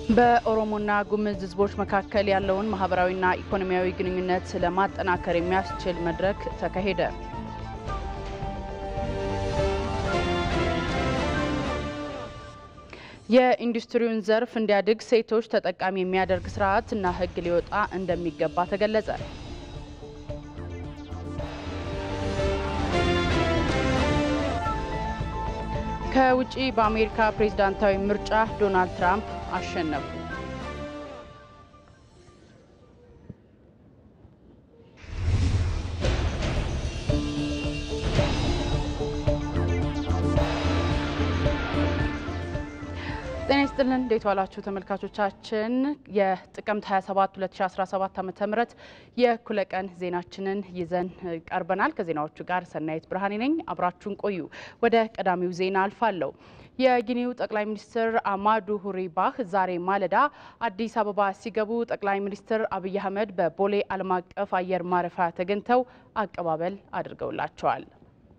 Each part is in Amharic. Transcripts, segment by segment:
በኦሮሞና ጉምዝ ሕዝቦች መካከል ያለውን ማህበራዊና ኢኮኖሚያዊ ግንኙነት ለማጠናከር የሚያስችል መድረክ ተካሄደ። የኢንዱስትሪውን ዘርፍ እንዲያድግ ሴቶች ተጠቃሚ የሚያደርግ ስርዓት እና ሕግ ሊወጣ እንደሚገባ ተገለጸ። ከውጪ በአሜሪካ ፕሬዝዳንታዊ ምርጫ ዶናልድ ትራምፕ አሸነፉ። ጤና ይስጥልን እንዴት ዋላችሁ ተመልካቾቻችን። የጥቅምት 27 2017 ዓ.ም የእኩለ ቀን ዜናችንን ይዘን ቀርበናል። ከዜናዎቹ ጋር ሰናይት ብርሃኔ ነኝ። አብራችሁን ቆዩ። ወደ ቀዳሚው ዜና አልፋለሁ። የጊኒው ጠቅላይ ሚኒስትር አማዱ ሁሪ ባህ ዛሬ ማለዳ አዲስ አበባ ሲገቡ ጠቅላይ ሚኒስትር አብይ አህመድ በቦሌ ዓለም አቀፍ አየር ማረፊያ ተገኝተው አቀባበል አድርገውላቸዋል።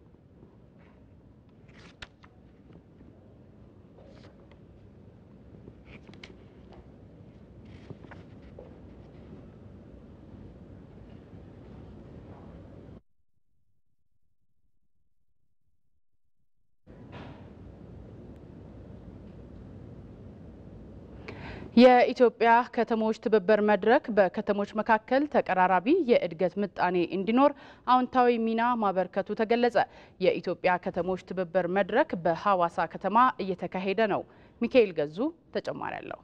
የኢትዮጵያ ከተሞች ትብብር መድረክ በከተሞች መካከል ተቀራራቢ የእድገት ምጣኔ እንዲኖር አዎንታዊ ሚና ማበርከቱ ተገለጸ። የኢትዮጵያ ከተሞች ትብብር መድረክ በሐዋሳ ከተማ እየተካሄደ ነው። ሚካኤል ገዙ ተጨማሪ አለው።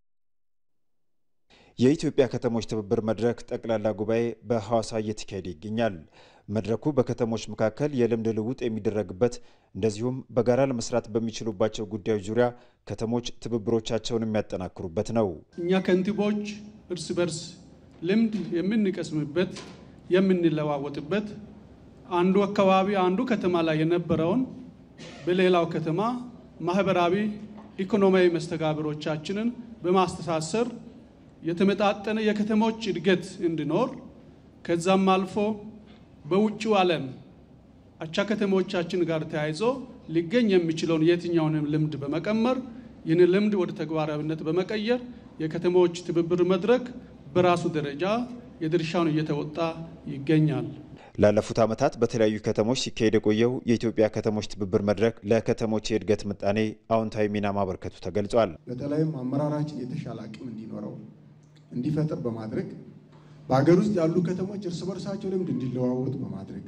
የኢትዮጵያ ከተሞች ትብብር መድረክ ጠቅላላ ጉባኤ በሐዋሳ እየተካሄደ ይገኛል። መድረኩ በከተሞች መካከል የልምድ ልውውጥ የሚደረግበት እንደዚሁም በጋራ ለመስራት በሚችሉባቸው ጉዳዮች ዙሪያ ከተሞች ትብብሮቻቸውን የሚያጠናክሩበት ነው። እኛ ከንቲቦች እርስ በርስ ልምድ የምንቀስምበት የምንለዋወጥበት፣ አንዱ አካባቢ አንዱ ከተማ ላይ የነበረውን በሌላው ከተማ ማህበራዊ ኢኮኖሚያዊ መስተጋብሮቻችንን በማስተሳሰር የተመጣጠነ የከተሞች እድገት እንዲኖር ከዛም አልፎ በውጭው ዓለም አቻ ከተሞቻችን ጋር ተያይዞ ሊገኝ የሚችለውን የትኛውንም ልምድ በመቀመር ይህን ልምድ ወደ ተግባራዊነት በመቀየር የከተሞች ትብብር መድረክ በራሱ ደረጃ የድርሻውን እየተወጣ ይገኛል። ላለፉት ዓመታት በተለያዩ ከተሞች ሲካሄድ የቆየው የኢትዮጵያ ከተሞች ትብብር መድረክ ለከተሞች የእድገት ምጣኔ አዎንታዊ ሚና ማበርከቱ ተገልጿል። በተለይም አመራራችን የተሻለ አቅም እንዲኖረው እንዲፈጥር በማድረግ በሀገር ውስጥ ያሉ ከተሞች እርስ በርሳቸው ልምድ እንዲለዋወጡ በማድረግ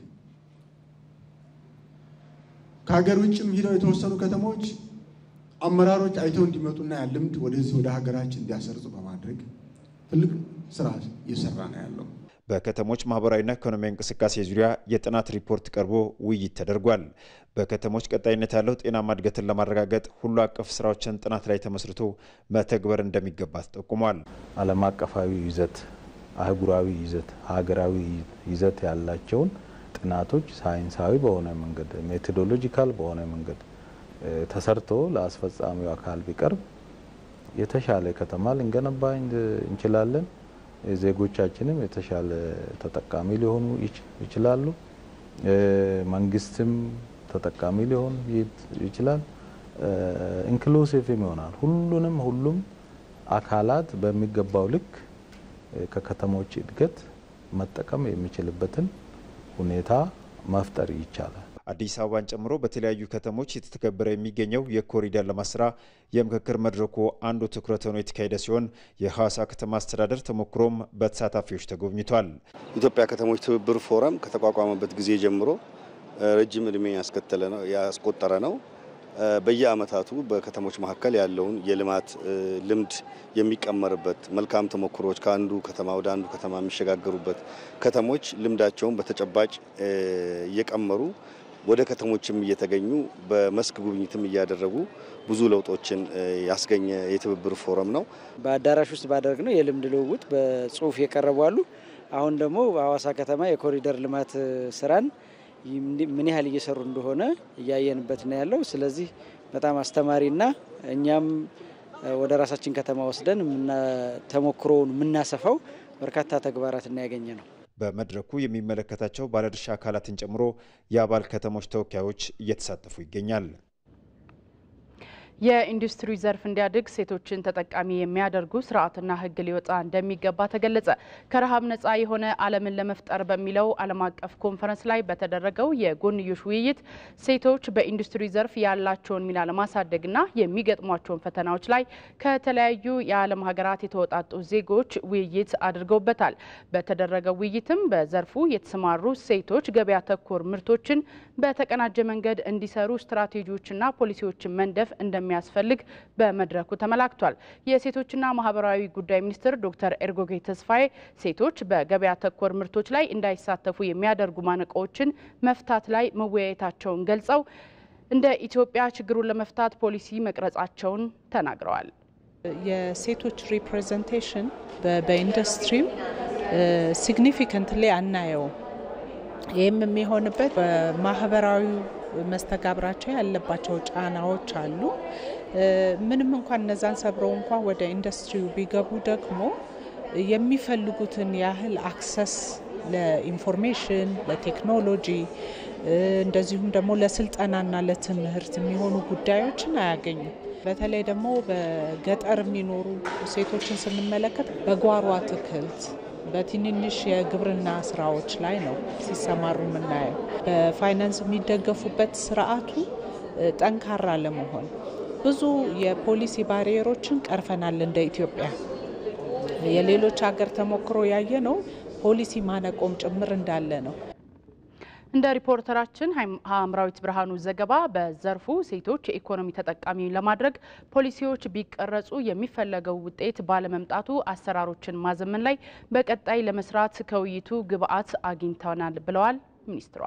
ከሀገር ውጭም ሂደው የተወሰኑ ከተሞች አመራሮች አይተው እንዲመጡና ያ ልምድ ወደዚህ ወደ ሀገራችን እንዲያሰርጹ በማድረግ ትልቅ ስራ እየሰራ ነው ያለው። በከተሞች ማህበራዊና ኢኮኖሚያዊ እንቅስቃሴ ዙሪያ የጥናት ሪፖርት ቀርቦ ውይይት ተደርጓል። በከተሞች ቀጣይነት ያለው ጤናማ እድገትን ለማረጋገጥ ሁሉ አቀፍ ስራዎችን ጥናት ላይ ተመስርቶ መተግበር እንደሚገባ ተጠቁሟል። ዓለም አቀፋዊ ይዘት፣ አህጉራዊ ይዘት፣ ሀገራዊ ይዘት ያላቸውን ጥናቶች ሳይንሳዊ በሆነ መንገድ ሜቶዶሎጂካል በሆነ መንገድ ተሰርቶ ለአስፈጻሚው አካል ቢቀርብ የተሻለ ከተማ ልንገነባ እንችላለን። ዜጎቻችንም የተሻለ ተጠቃሚ ሊሆኑ ይችላሉ። መንግስትም ተጠቃሚ ሊሆን ይችላል። ኢንክሉሲቭም ይሆናል። ሁሉንም ሁሉም አካላት በሚገባው ልክ ከከተሞች እድገት መጠቀም የሚችልበትን ሁኔታ መፍጠር ይቻላል። አዲስ አበባን ጨምሮ በተለያዩ ከተሞች የተተገበረ የሚገኘው የኮሪደር ልማት ስራ የምክክር መድረኩ አንዱ ትኩረት ሆኖ የተካሄደ ሲሆን የሐዋሳ ከተማ አስተዳደር ተሞክሮም በተሳታፊዎች ተጎብኝቷል። ኢትዮጵያ ከተሞች ትብብር ፎረም ከተቋቋመበት ጊዜ ጀምሮ ረጅም እድሜ ያስከተለ ነው ያስቆጠረ ነው። በየአመታቱ በከተሞች መካከል ያለውን የልማት ልምድ የሚቀመርበት መልካም ተሞክሮች ከአንዱ ከተማ ወደ አንዱ ከተማ የሚሸጋገሩበት ከተሞች ልምዳቸውን በተጨባጭ እየቀመሩ ወደ ከተሞችም እየተገኙ በመስክ ጉብኝትም እያደረጉ ብዙ ለውጦችን ያስገኘ የትብብር ፎረም ነው። በአዳራሽ ውስጥ ባደረግ ነው የልምድ ልውውጥ በጽሁፍ የቀረቡ አሉ። አሁን ደግሞ በሐዋሳ ከተማ የኮሪደር ልማት ስራን ምን ያህል እየሰሩ እንደሆነ እያየንበት ነው ያለው። ስለዚህ በጣም አስተማሪና እኛም ወደ ራሳችን ከተማ ወስደን ተሞክሮውን የምናሰፋው በርካታ ተግባራትና ያገኘ ነው። በመድረኩ የሚመለከታቸው ባለድርሻ አካላትን ጨምሮ የአባል ከተሞች ተወካዮች እየተሳተፉ ይገኛል። የኢንዱስትሪ ዘርፍ እንዲያድግ ሴቶችን ተጠቃሚ የሚያደርጉ ስርዓትና ሕግ ሊወጣ እንደሚገባ ተገለጸ። ከረሃብ ነጻ የሆነ ዓለምን ለመፍጠር በሚለው ዓለም አቀፍ ኮንፈረንስ ላይ በተደረገው የጎንዮሽ ውይይት ሴቶች በኢንዱስትሪ ዘርፍ ያላቸውን ሚና ለማሳደግና የሚገጥሟቸውን ፈተናዎች ላይ ከተለያዩ የዓለም ሀገራት የተወጣጡ ዜጎች ውይይት አድርገውበታል። በተደረገው ውይይትም በዘርፉ የተሰማሩ ሴቶች ገበያ ተኮር ምርቶችን በተቀናጀ መንገድ እንዲሰሩ ስትራቴጂዎችና ፖሊሲዎችን መንደፍ እንደሚያስፈልግ በመድረኩ ተመላክቷል። የሴቶችና ማህበራዊ ጉዳይ ሚኒስትር ዶክተር ኤርጎጌ ተስፋዬ ሴቶች በገበያ ተኮር ምርቶች ላይ እንዳይሳተፉ የሚያደርጉ ማነቆዎችን መፍታት ላይ መወያየታቸውን ገልጸው እንደ ኢትዮጵያ ችግሩን ለመፍታት ፖሊሲ መቅረጻቸውን ተናግረዋል። የሴቶች ሪፕሬዘንቴሽን በኢንዱስትሪው ሲግኒፊካንትሊ አናየውም። ይህም የሚሆንበት በማህበራዊ መስተጋብራቸው ያለባቸው ጫናዎች አሉ። ምንም እንኳን እነዛን ሰብረው እንኳን ወደ ኢንዱስትሪው ቢገቡ ደግሞ የሚፈልጉትን ያህል አክሰስ ለኢንፎርሜሽን፣ ለቴክኖሎጂ እንደዚሁም ደግሞ ለስልጠናና ለትምህርት የሚሆኑ ጉዳዮችን አያገኙም። በተለይ ደግሞ በገጠር የሚኖሩ ሴቶችን ስንመለከት በጓሮ አትክልት በትንንሽ የግብርና ስራዎች ላይ ነው ሲሰማሩ የምናየው። በፋይናንስ የሚደገፉበት ስርዓቱ ጠንካራ ለመሆን ብዙ የፖሊሲ ባሪየሮችን ቀርፈናል። እንደ ኢትዮጵያ የሌሎች ሀገር ተሞክሮ ያየ ነው ፖሊሲ ማነቆም ጭምር እንዳለ ነው። እንደ ሪፖርተራችን ሀምራዊት ብርሃኑ ዘገባ በዘርፉ ሴቶች የኢኮኖሚ ተጠቃሚ ለማድረግ ፖሊሲዎች ቢቀረጹ የሚፈለገው ውጤት ባለመምጣቱ አሰራሮችን ማዘመን ላይ በቀጣይ ለመስራት ከውይይቱ ግብዓት አግኝተናል ብለዋል ሚኒስትሯ።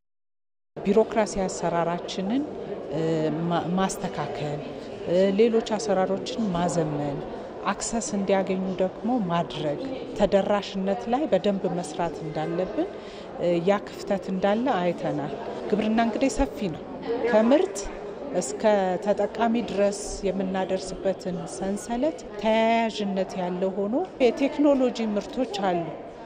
ቢሮክራሲ አሰራራችንን ማስተካከል፣ ሌሎች አሰራሮችን ማዘመን አክሰስ እንዲያገኙ ደግሞ ማድረግ ተደራሽነት ላይ በደንብ መስራት እንዳለብን ያ ክፍተት እንዳለ አይተናል። ግብርና እንግዲህ ሰፊ ነው። ከምርት እስከ ተጠቃሚ ድረስ የምናደርስበትን ሰንሰለት ተያያዥነት ያለው ሆኖ የቴክኖሎጂ ምርቶች አሉ፣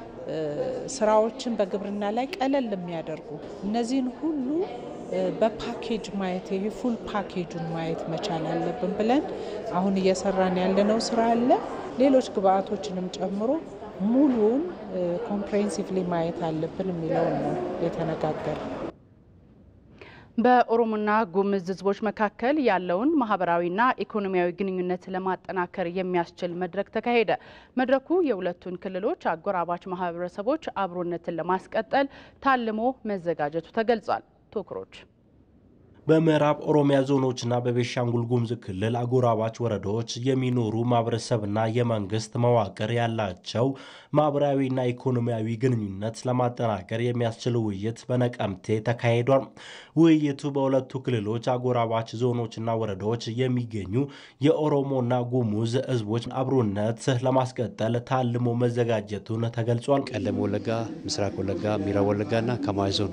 ስራዎችን በግብርና ላይ ቀለል የሚያደርጉ እነዚህን ሁሉ በፓኬጅ ማየት ይሄ ፉል ፓኬጁን ማየት መቻል አለብን ብለን አሁን እየሰራን ያለነው ስራ አለ። ሌሎች ግብአቶችንም ጨምሮ ሙሉውን ኮምፕሬሄንሲቭሊ ማየት አለብን የሚለውን ነው የተነጋገር በኦሮሞና ጉምዝ ሕዝቦች መካከል ያለውን ማህበራዊና ኢኮኖሚያዊ ግንኙነት ለማጠናከር የሚያስችል መድረክ ተካሄደ። መድረኩ የሁለቱን ክልሎች አጎራባች ማህበረሰቦች አብሮነትን ለማስቀጠል ታልሞ መዘጋጀቱ ተገልጿል። ቶክሮች በምዕራብ ኦሮሚያ ዞኖችና በቤሻንጉል ጉሙዝ ክልል አጎራባች ወረዳዎች የሚኖሩ ማህበረሰብና የመንግስት መዋቅር ያላቸው ማህበራዊና ኢኮኖሚያዊ ግንኙነት ለማጠናከር የሚያስችል ውይይት በነቀምቴ ተካሂዷል። ውይይቱ በሁለቱ ክልሎች አጎራባች ዞኖችና ወረዳዎች የሚገኙ የኦሮሞና ጉሙዝ ህዝቦች አብሮነት ለማስቀጠል ታልሞ መዘጋጀቱን ተገልጿል። ቀለም ወለጋ፣ ምስራቅ ወለጋ፣ ምዕራብ ወለጋና ከማሽ ዞን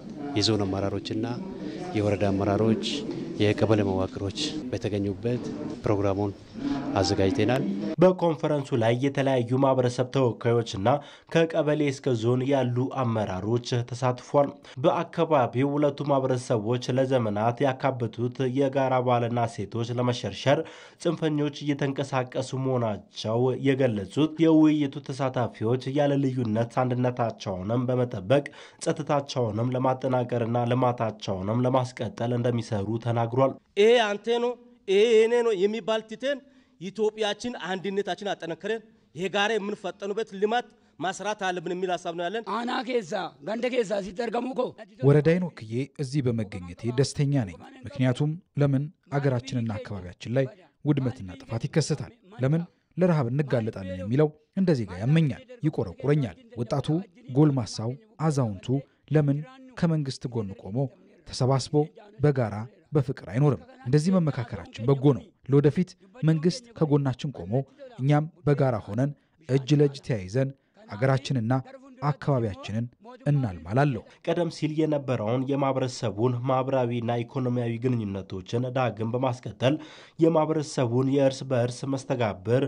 የዞን አመራሮችና የወረዳ አመራሮች የቀበሌ መዋቅሮች በተገኙበት ፕሮግራሙን አዘጋጅተናል። በኮንፈረንሱ ላይ የተለያዩ ማህበረሰብ ተወካዮችና ከቀበሌ እስከ ዞን ያሉ አመራሮች ተሳትፏል። በአካባቢው ሁለቱ ማህበረሰቦች ለዘመናት ያካበቱት የጋራ ባህልና ሴቶች ለመሸርሸር ጽንፈኞች እየተንቀሳቀሱ መሆናቸው የገለጹት የውይይቱ ተሳታፊዎች ያለ ልዩነት አንድነታቸውንም በመጠበቅ ጸጥታቸውንም ለማጠናቀርና ልማታቸውንም ለማስቀጠል እንደሚሰሩ ተናግሯል። ይሄ አንተ ነው ይሄ እኔ ነው የሚባል ትተን ኢትዮጵያችን አንድነታችን አጠነክረን የጋራ የምንፈጠኑበት ልማት ማስራት አለብን የሚል ሀሳብ ነው ያለን። አና ኬሳ ገንደ ኬሳ ሲጠርገሙ ኮ ወረዳይን ወክዬ እዚህ በመገኘቴ ደስተኛ ነኝ። ምክንያቱም ለምን አገራችንና አካባቢያችን ላይ ውድመትና ጥፋት ይከሰታል? ለምን ለረሃብ እንጋለጣለን የሚለው እንደ ዜጋ ያመኛል፣ ይቆረቁረኛል። ወጣቱ፣ ጎልማሳው፣ አዛውንቱ ለምን ከመንግስት ጎን ቆሞ ተሰባስቦ በጋራ በፍቅር አይኖርም? እንደዚህ መመካከራችን በጎ ነው። ለወደፊት መንግስት ከጎናችን ቆሞ እኛም በጋራ ሆነን እጅ ለእጅ ተያይዘን አገራችንና አካባቢያችንን እናልማላለሁ። ቀደም ሲል የነበረውን የማህበረሰቡን ማህበራዊና ኢኮኖሚያዊ ግንኙነቶችን ዳግም በማስቀጠል የማህበረሰቡን የእርስ በእርስ መስተጋብር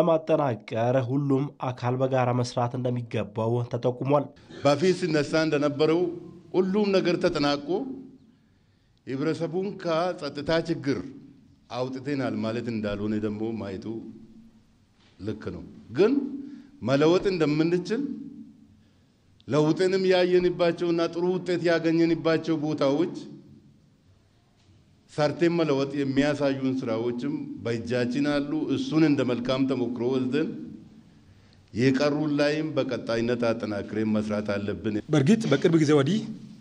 ለማጠናቀር ሁሉም አካል በጋራ መስራት እንደሚገባው ተጠቁሟል። በፊት ሲነሳ እንደነበረው ሁሉም ነገር ተጠናቆ ህብረተሰቡን ከጸጥታ ችግር አውጥተናል ማለት እንዳልሆነ ደግሞ ማየቱ ልክ ነው። ግን መለወጥ እንደምንችል ለውጥንም ያየንባቸውና ጥሩ ውጤት ያገኘንባቸው ቦታዎች ሰርቴን መለወጥ የሚያሳዩን ስራዎችም በእጃችን አሉ። እሱን እንደ መልካም ተሞክሮ ወስደን የቀሩን ላይም በቀጣይነት አጠናክሬን መስራት አለብን። በእርግጥ በቅርብ ጊዜ ወዲህ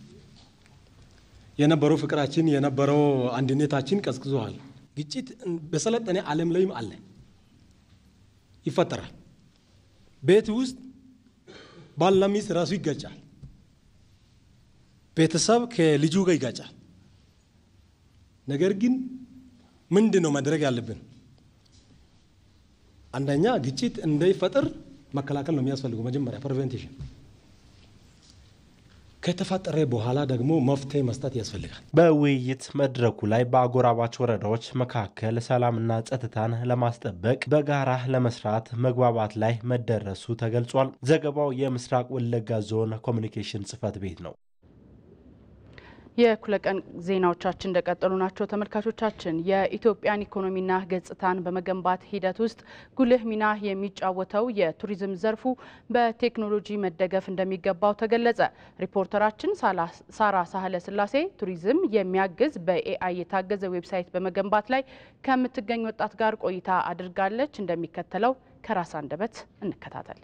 የነበረው ፍቅራችን የነበረው አንድነታችን ቀዝቅዟል። ግጭት በሰለጠነ ዓለም ላይም አለ፣ ይፈጠራል። ቤት ውስጥ ባልና ሚስት ራሱ ይጋጫል። ቤተሰብ ከልጁ ጋር ይጋጫል። ነገር ግን ምንድን ነው ማድረግ ያለብን? አንደኛ ግጭት እንዳይፈጠር መከላከል ነው የሚያስፈልገው። መጀመሪያ ፕሪቨንቴሽን ከተፈጠረ በኋላ ደግሞ መፍትሄ መስጠት ያስፈልጋል። በውይይት መድረኩ ላይ በአጎራባች ወረዳዎች መካከል ሰላምና ጸጥታን ለማስጠበቅ በጋራ ለመስራት መግባባት ላይ መደረሱ ተገልጿል። ዘገባው የምስራቅ ወለጋ ዞን ኮሚኒኬሽን ጽሕፈት ቤት ነው። የእኩለ ቀን ዜናዎቻችን እንደቀጠሉ ናቸው። ተመልካቾቻችን የኢትዮጵያን ኢኮኖሚና ገጽታን በመገንባት ሂደት ውስጥ ጉልህ ሚና የሚጫወተው የቱሪዝም ዘርፉ በቴክኖሎጂ መደገፍ እንደሚገባው ተገለጸ። ሪፖርተራችን ሳራ ሳህለ ስላሴ ቱሪዝም የሚያግዝ በኤአይ የታገዘ ዌብሳይት በመገንባት ላይ ከምትገኝ ወጣት ጋር ቆይታ አድርጋለች። እንደሚከተለው ከራስ አንደበት እንከታተል።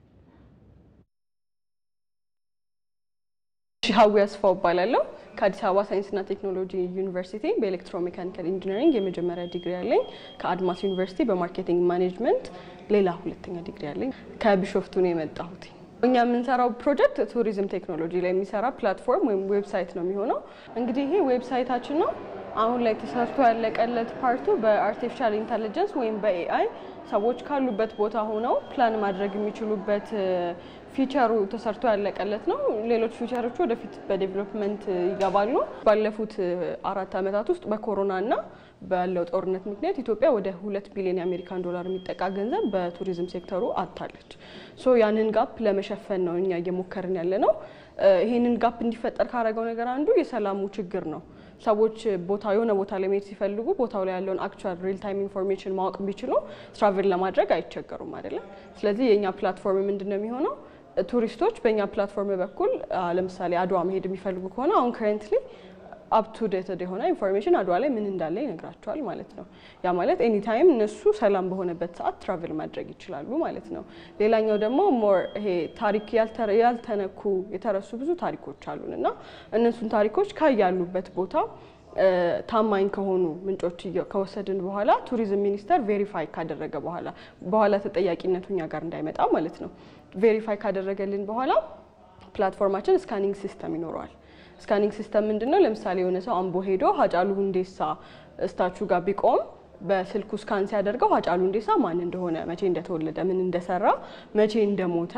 ሀዊ አስፋው እባላለሁ። ከአዲስ አበባ ሳይንስና ቴክኖሎጂ ዩኒቨርሲቲ በኤሌክትሮሜካኒካል ኢንጂነሪንግ የመጀመሪያ ዲግሪ ያለኝ፣ ከአድማስ ዩኒቨርሲቲ በማርኬቲንግ ማኔጅመንት ሌላ ሁለተኛ ዲግሪ ያለኝ። ከቢሾፍቱ ነው የመጣሁት። እኛ የምንሰራው ፕሮጀክት ቱሪዝም ቴክኖሎጂ ላይ የሚሰራ ፕላትፎርም ወይም ዌብሳይት ነው የሚሆነው። እንግዲህ ይሄ ዌብሳይታችን ነው። አሁን ላይ ተሰርቶ ያለቀለት ፓርቱ በአርቲፊሻል ኢንተለጀንስ ወይም በኤአይ ሰዎች ካሉበት ቦታ ሆነው ፕላን ማድረግ የሚችሉበት ፊቸሩ ተሰርቶ ያለቀለት ነው። ሌሎች ፊቸሮቹ ወደፊት በዴቨሎፕመንት ይገባሉ። ባለፉት አራት ዓመታት ውስጥ በኮሮና እና ባለው ጦርነት ምክንያት ኢትዮጵያ ወደ ሁለት ቢሊዮን የአሜሪካን ዶላር የሚጠጋ ገንዘብ በቱሪዝም ሴክተሩ አጥታለች። ሶ ያንን ጋፕ ለመሸፈን ነው እኛ እየሞከርን ያለ ነው። ይህንን ጋፕ እንዲፈጠር ካደረገው ነገር አንዱ የሰላሙ ችግር ነው። ሰዎች ቦታ የሆነ ቦታ ላይ መሄድ ሲፈልጉ ቦታው ላይ ያለውን አክቹዋል ሪል ታይም ኢንፎርሜሽን ማወቅ ቢችሉ ትራቭል ለማድረግ አይቸገሩም አይደለም። ስለዚህ የእኛ ፕላትፎርም ምንድን ነው የሚሆነው? ቱሪስቶች በእኛ ፕላትፎርም በኩል ለምሳሌ አድዋ መሄድ የሚፈልጉ ከሆነ አሁን ከረንትሊ አፕቱ ዴትድ የሆነ ኢንፎርሜሽን አድዋ ላይ ምን እንዳለ ይነግራቸዋል ማለት ነው። ያ ማለት ኤኒ ታይም እነሱ ሰላም በሆነበት ሰዓት ትራቭል ማድረግ ይችላሉ ማለት ነው። ሌላኛው ደግሞ ሞር ይሄ ታሪክ ያልተነኩ የተረሱ ብዙ ታሪኮች አሉን እና እነሱን ታሪኮች ካያሉበት ቦታ ታማኝ ከሆኑ ምንጮች ከወሰድን በኋላ ቱሪዝም ሚኒስቴር ቬሪፋይ ካደረገ በኋላ በኋላ ተጠያቂነቱ እኛ ጋር እንዳይመጣ ማለት ነው። ቬሪፋይ ካደረገልን በኋላ ፕላትፎርማችን ስካኒንግ ሲስተም ይኖረዋል። ስካኒንግ ሲስተም ምንድን ነው? ለምሳሌ የሆነ ሰው አምቦ ሄዶ ሀጫሉ ሁንዴሳ ስታቹ ጋር ቢቆም በስልኩ ስካን ሲያደርገው ሀጫሉ ሁንዴሳ ማን እንደሆነ፣ መቼ እንደተወለደ፣ ምን እንደሰራ፣ መቼ እንደሞተ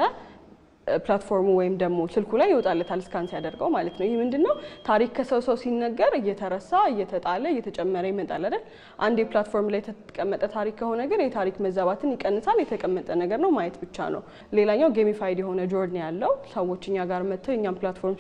ፕላትፎርሙ ወይም ደግሞ ስልኩ ላይ ይወጣለታል ስካን ሲያደርገው ማለት ነው። ይህ ምንድን ነው? ታሪክ ከሰው ሰው ሲነገር እየተረሳ እየተጣለ እየተጨመረ ይመጣል አይደል? አንድ የፕላትፎርም ላይ የተቀመጠ ታሪክ ከሆነ ግን የታሪክ መዛባትን ይቀንሳል። የተቀመጠ ነገር ነው ማየት ብቻ ነው። ሌላኛው ጌሚፋይድ የሆነ ጆርኒ ያለው ሰዎች እኛ ጋር መጥተው እኛም ፕላትፎርም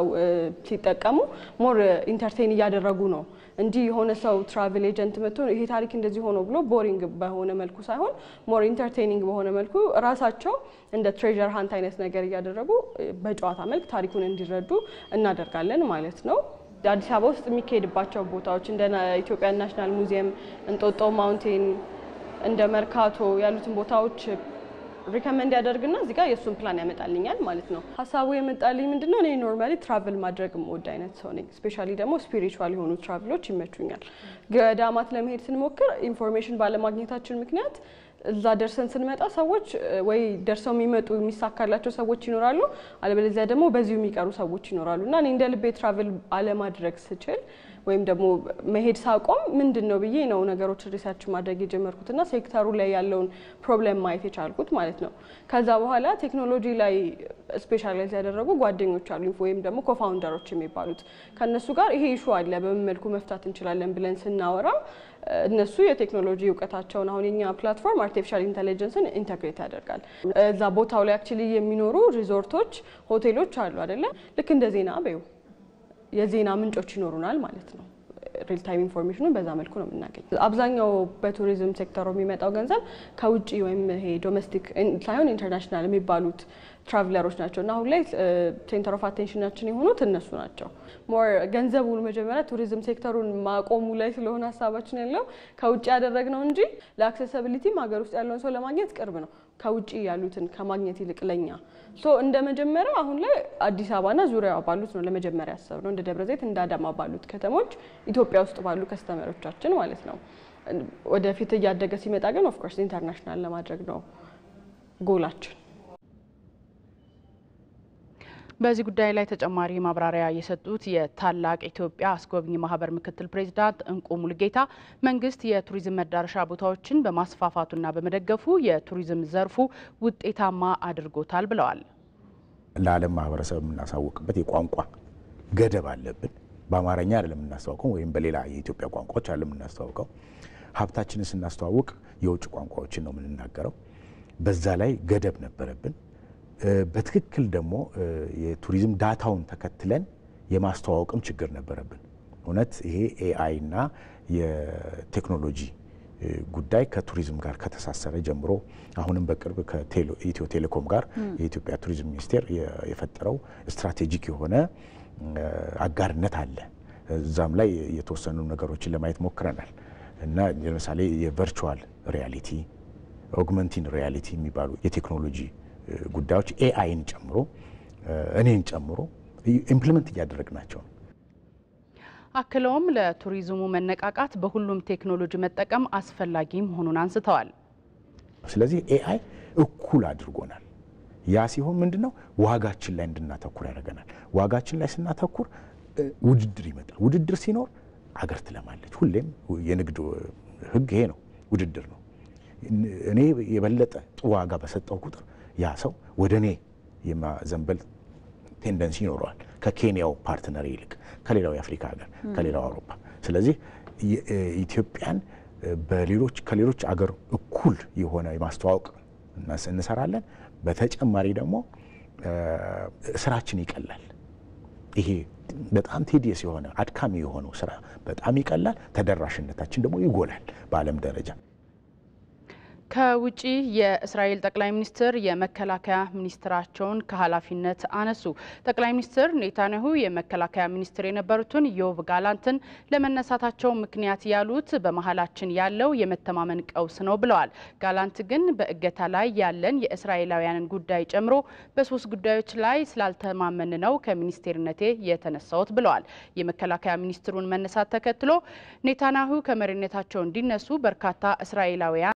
ሲጠቀሙ ሞር ኢንተርቴን እያደረጉ ነው እንጂ የሆነ ሰው ትራቭል ኤጀንት መጥቶ ይሄ ታሪክ እንደዚህ ሆኖ ብሎ ቦሪንግ በሆነ መልኩ ሳይሆን ሞር ኢንተርቴኒንግ በሆነ መልኩ ራሳቸው እንደ ትሬዠር ሀንት አይነት ነገር እያደረጉ በጨዋታ መልክ ታሪኩን እንዲረዱ እናደርጋለን ማለት ነው። አዲስ አበባ ውስጥ የሚካሄድባቸው ቦታዎች እንደ ኢትዮጵያ ናሽናል ሙዚየም፣ እንጦጦ ማውንቴን፣ እንደ መርካቶ ያሉትን ቦታዎች ሪከመንድ ያደርግና እዚህ ጋር የእሱን ፕላን ያመጣልኛል ማለት ነው። ሀሳቡ የመጣልኝ ምንድን ነው? እኔ ኖርማሊ ትራቭል ማድረግ የምወድ አይነት ሰው ነኝ። ስፔሻሊ ደግሞ ስፒሪቹዋል የሆኑ ትራቭሎች ይመቹኛል። ገዳማት ለመሄድ ስንሞክር ኢንፎርሜሽን ባለማግኘታችን ምክንያት እዛ ደርሰን ስንመጣ ሰዎች ወይ ደርሰው የሚመጡ የሚሳካላቸው ሰዎች ይኖራሉ፣ አለበለዚያ ደግሞ በዚሁ የሚቀሩ ሰዎች ይኖራሉ እና እኔ እንደ ልቤ ትራቭል አለማድረግ ስችል ወይም ደግሞ መሄድ ሳቆም ምንድን ነው ብዬ ነው ነገሮች ሪሰርች ማድረግ የጀመርኩት እና ሴክተሩ ላይ ያለውን ፕሮብሌም ማየት የቻልኩት ማለት ነው። ከዛ በኋላ ቴክኖሎጂ ላይ ስፔሻላይዝ ያደረጉ ጓደኞች አሉ ወይም ደግሞ ኮፋውንደሮች የሚባሉት ከእነሱ ጋር ይሄ ኢሹ አለ በምን መልኩ መፍታት እንችላለን ብለን ስናወራ እነሱ የቴክኖሎጂ እውቀታቸውን አሁን የኛ ፕላትፎርም አርቲፊሻል ኢንቴሊጀንስን ኢንተግሬት ያደርጋል። እዛ ቦታው ላይ አክቹሊ የሚኖሩ ሪዞርቶች፣ ሆቴሎች አሉ አይደለ? ልክ እንደ ዜና በዩ የዜና ምንጮች ይኖሩናል ማለት ነው። ሪል ታይም ኢንፎርሜሽኑን በዛ መልኩ ነው የምናገኝ። አብዛኛው በቱሪዝም ሴክተሩ የሚመጣው ገንዘብ ከውጭ ወይም ይሄ ዶሜስቲክ ሳይሆን ኢንተርናሽናል የሚባሉት ትራቭለሮች ናቸው እና አሁን ላይ ሴንተር ኦፍ አቴንሽናችን የሆኑት እነሱ ናቸው። ሞር ገንዘቡን መጀመሪያ ቱሪዝም ሴክተሩን ማቆሙ ላይ ስለሆነ ሀሳባችን ያለው ከውጭ ያደረግነው እንጂ ለአክሴሲቢሊቲም ሀገር ውስጥ ያለውን ሰው ለማግኘት ቅርብ ነው ከውጭ ያሉትን ከማግኘት ይልቅ ለኛ ሶ እንደ መጀመሪያ አሁን ላይ አዲስ አበባና ዙሪያዋ ባሉት ነው ለመጀመሪያ ያሰብ ነው እንደ ደብረ ዘይት እንደ አዳማ ባሉት ከተሞች ኢትዮጵያ ውስጥ ባሉ ከስተመሮቻችን ማለት ነው። ወደፊት እያደገ ሲመጣ ግን ኦፍኮርስ ኢንተርናሽናል ለማድረግ ነው ጎላችን። በዚህ ጉዳይ ላይ ተጨማሪ ማብራሪያ የሰጡት የታላቅ ኢትዮጵያ አስጎብኚ ማህበር ምክትል ፕሬዚዳንት እንቁ ሙልጌታ መንግስት የቱሪዝም መዳረሻ ቦታዎችን በማስፋፋቱና በመደገፉ የቱሪዝም ዘርፉ ውጤታማ አድርጎታል ብለዋል። ለዓለም ማህበረሰብ የምናሳውቅበት የቋንቋ ገደብ አለብን። በአማርኛ አይደለም የምናስተዋውቀው ወይም በሌላ የኢትዮጵያ ቋንቋዎች አይደለም የምናስተዋውቀው። ሀብታችንን ስናስተዋውቅ የውጭ ቋንቋዎችን ነው የምንናገረው። በዛ ላይ ገደብ ነበረብን። በትክክል ደግሞ የቱሪዝም ዳታውን ተከትለን የማስተዋወቅም ችግር ነበረብን። እውነት ይሄ ኤአይ እና የቴክኖሎጂ ጉዳይ ከቱሪዝም ጋር ከተሳሰረ ጀምሮ አሁንም በቅርብ ከኢትዮ ቴሌኮም ጋር የኢትዮጵያ ቱሪዝም ሚኒስቴር የፈጠረው ስትራቴጂክ የሆነ አጋርነት አለ። እዛም ላይ የተወሰኑ ነገሮችን ለማየት ሞክረናል እና ለምሳሌ የቨርቹዋል ሪያሊቲ ኦግመንቲን ሪያሊቲ የሚባሉ የቴክኖሎጂ ጉዳዮች ኤአይን ጨምሮ እኔን ጨምሮ ኢምፕሊመንት እያደረግናቸው ነው። አክለውም ለቱሪዝሙ መነቃቃት በሁሉም ቴክኖሎጂ መጠቀም አስፈላጊ መሆኑን አንስተዋል። ስለዚህ ኤአይ እኩል አድርጎናል። ያ ሲሆን ምንድን ነው ዋጋችን ላይ እንድናተኩር ያደርገናል። ዋጋችን ላይ ስናተኩር ውድድር ይመጣል። ውድድር ሲኖር አገር ትለማለች። ሁሌም የንግድ ሕግ ይሄ ነው፣ ውድድር ነው። እኔ የበለጠ ጥሩ ዋጋ በሰጠው ቁጥር ያ ሰው ወደ እኔ የማዘንበል ቴንደንሲ ይኖረዋል ከኬንያው ፓርትነር ይልቅ ከሌላው የአፍሪካ ሀገር ከሌላው አውሮፓ። ስለዚህ ኢትዮጵያን በሌሎች ከሌሎች አገር እኩል የሆነ የማስተዋወቅ እንሰራለን። በተጨማሪ ደግሞ ስራችን ይቀላል። ይሄ በጣም ቴዲየስ የሆነ አድካሚ የሆነው ስራ በጣም ይቀላል። ተደራሽነታችን ደግሞ ይጎላል በዓለም ደረጃ። ከውጪ የእስራኤል ጠቅላይ ሚኒስትር የመከላከያ ሚኒስትራቸውን ከኃላፊነት አነሱ። ጠቅላይ ሚኒስትር ኔታንያሁ የመከላከያ ሚኒስትር የነበሩትን ዮቭ ጋላንትን ለመነሳታቸው ምክንያት ያሉት በመሀላችን ያለው የመተማመን ቀውስ ነው ብለዋል። ጋላንት ግን በእገታ ላይ ያለን የእስራኤላውያንን ጉዳይ ጨምሮ በሶስት ጉዳዮች ላይ ስላልተማመን ነው ከሚኒስቴርነቴ የተነሳሁት ብለዋል። የመከላከያ ሚኒስትሩን መነሳት ተከትሎ ኔታንያሁ ከመሪነታቸው እንዲነሱ በርካታ እስራኤላውያን